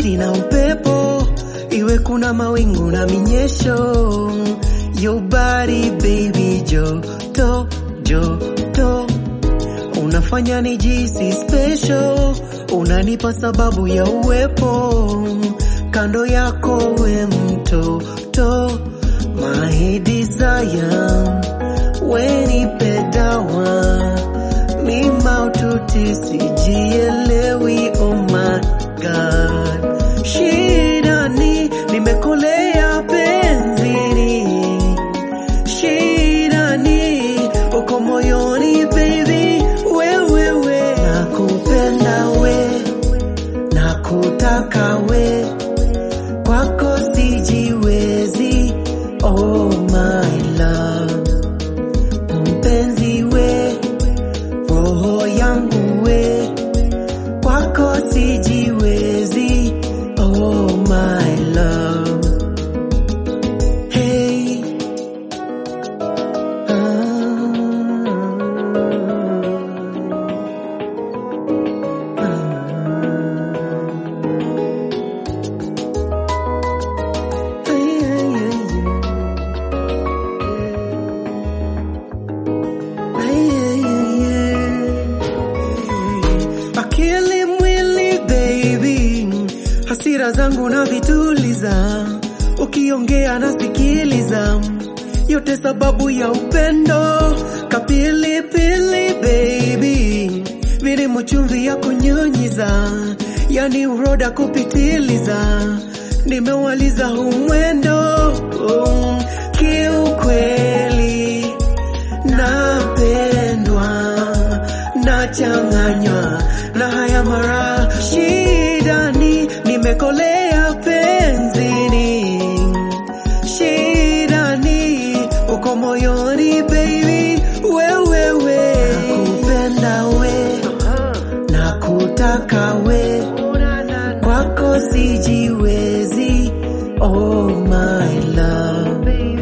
baridi na upepo, iwe kuna mawingu na minyesho. Your body baby, joto joto, unafanya nijisi special, unanipa sababu ya uwepo kando yako, we mtoto, my desire, we nipe dawa mi maututi sijielewi, oh my god, shida ni nimekolea penzini, shida ni uko moyoni baby, wewewe nakupenda we nakutaka we kwako sijiwezi, oh my love, mpenzi we roho yangu we kwako sijiwezi, oh my love. Hey. Ah. Ah. Ay, ay, ay, ay. Ay, ay, ay, ay. Akili mwili baby, hasira zangu na vituliza, ukiongea nasikiliza, yote sababu ya upendo. Kapilipili baby, vilimu chumvi ya kunyunyiza, yani uroda kupitiliza, nimewaliza humwendo um, kiukweli napendwa nachanganywa na haya mara shida ni nimekolea penzini shida ni uko moyoni baby wewewe nakupenda we nakutaka we kwako sijiwezi oh my love